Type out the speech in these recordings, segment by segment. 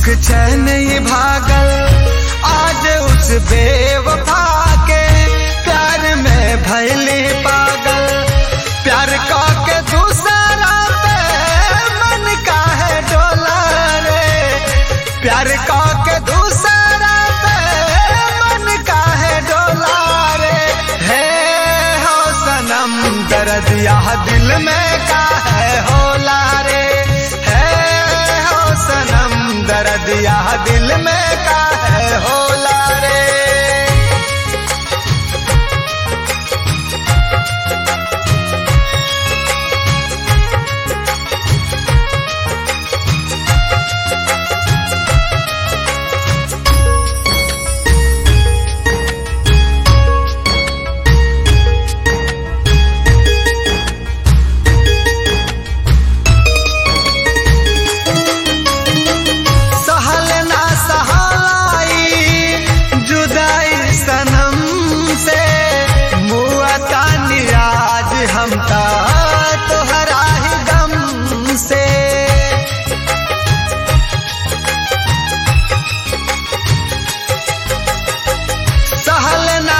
सुख चैन ही भागल आज उस बेवफा के प्यार में भैली पागल प्यार का के दूसरा पे मन का है डोला रे प्यार का के दूसरा पे मन का है डोला रे है हो सनम दर्द यह दिल में का है होला रे है हो सनम दर्द यह दिल में का है होला रे सहल ना सहाई जुदाई सनम से मुआता निराज हमका तोहरा ही गम से सहल ना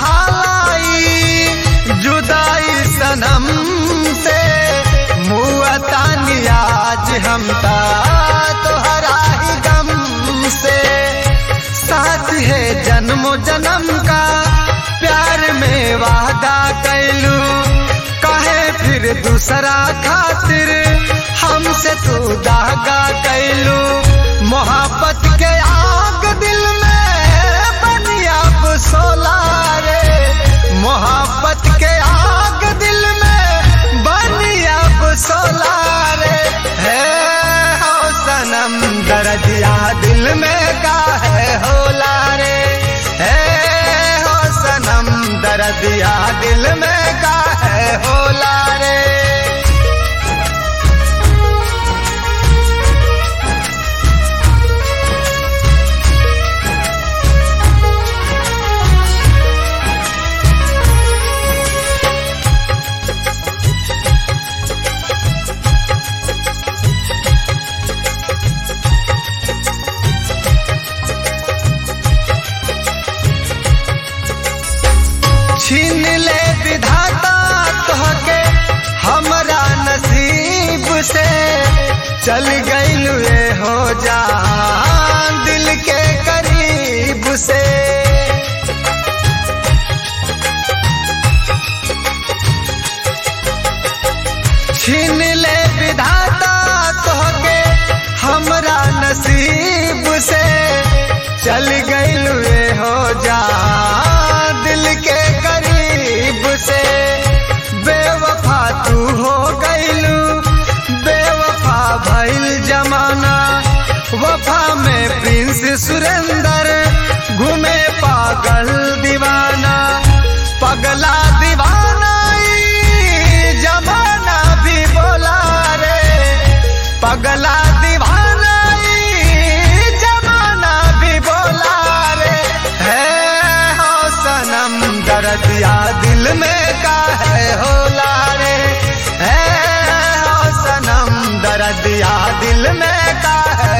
सहाई जुदाई सनम से मुआता निराज हमका तोहरा ही गम से साथ है जन्मो जन्म का प्यार में वादा कैलू कहे फिर दूसरा खातिर हमसे तू दागा कैलू मोहब्बत के आग दिल में बनिया सोला रे मोहब्बत के आग दिल में बनिया सोला रे है हो सनम दर्दिया दिल में का है होला रे है हो सनम दर्दिया दिल में का है होला रे छीन ले विधाता तोहके हमरा नसीब से चल गइलू रे हो जा दिल के करीब से छीन ले विधाता तोहके हमरा नसीब से चल गइलू रे हो जा दिल के करीब से बेवफा तू हो गइलू बेवफा भइल जमाना वफा में प्रिंस सुरेंदर घूमे पागल दीवाना पगला दीवाना ई जमाना भी बोला रे पगला दीवाना ई जमाना भी बोला रे है हो सनम दर्दिया दिल में का है होला रे है हो सनम दर्दिया दिल में का है